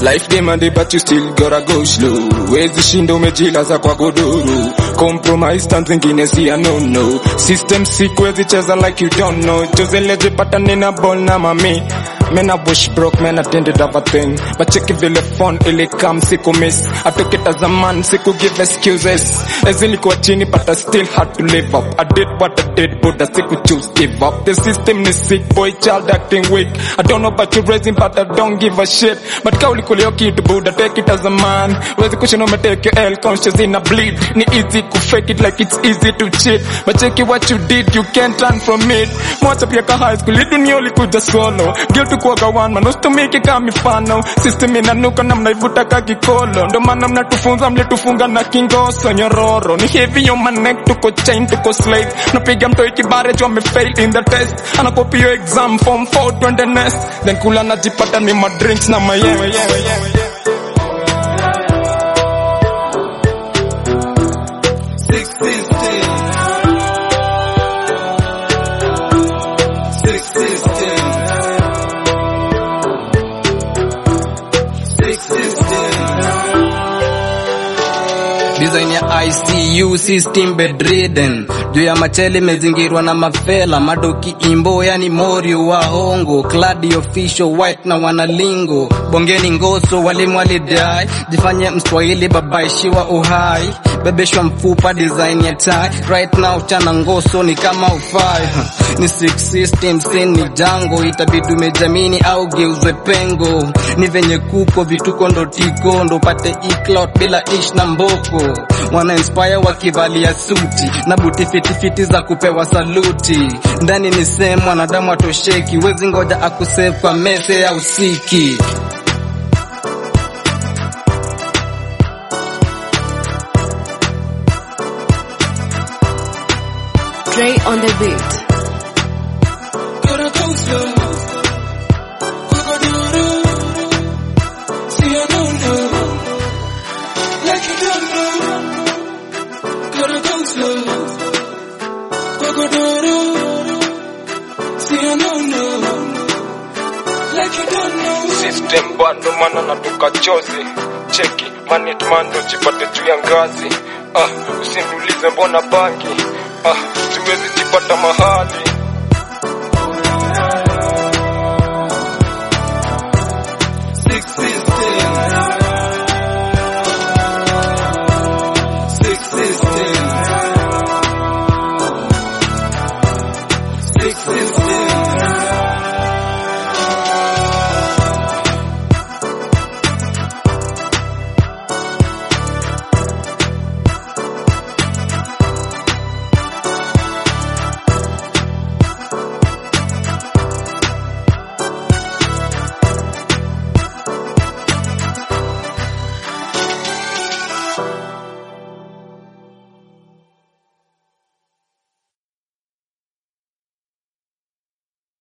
life demanded but you still gotta go slow wezi shinda umejilaza kwa godoro compromise times zingine si ya no no system sick wezi cheza like you don't know jozelejipata nina ball na mami Mena bush broke, man attended other thing But check vile phone ili come siku miss I took it as a man, siku give excuses Ezilikuwa chini but I still had to live up I did what I did but I siku choose give up The system is sick, boy child acting weak I don't know about you raising but I don't give a shit But kauli kulio kitu buda take it as a man Wezi kushin umetake your L conscious in a bleed Ni easy ku fake it like it's easy to cheat But check it what you did, you can't run from it Mwacha pia ka high school, hii dunia ulikuja solo Guilty kuwaga one man, usitumike kama mifano System inanuka na mnaivuta ka kikolo Ndo maana mnatufunza mlitufunga na kingoso nyororo Ni heavy on my neck, tuko chain, tuko slave Napiga mtoi kibare juu amefail in the test Anakopi yo exam form 4 twende nest Then kula najipata ni madrinks na mayewe Six system. Six system. Six system. design ya ICU system bedridden juu ya machele imezingirwa na mafela madoki imbo yani morio wa hongo cladi official white na wanalingo bongeni ngoso walimu walidai jifanye mswahili babaishiwa uhai bebeshwa mfupa design ya tai right now chana ngoso ni kama ufai ni six system sin ni jango itabidi umejamini au geuzwe pengo ni venye kuko vituko ndo tiko ndo pate iclout bila ish na mboko wana inspire wakivalia suti na buti fitifiti za kupewa saluti ndani ni sehemu mwanadamu atosheki wezi ngoja akusave kwa mese ya usiki Dre on the beat. Gotta go slow. Gotta do do. See I don't know. Like you don't know. Gotta go slow. Gotta do do. See I don't know. Like you don't know. system bado mana natuka chozi cheki manitmando jipate juu ya ngazi ah, usiniulize mbona bangi ah, siwezi jipata mahali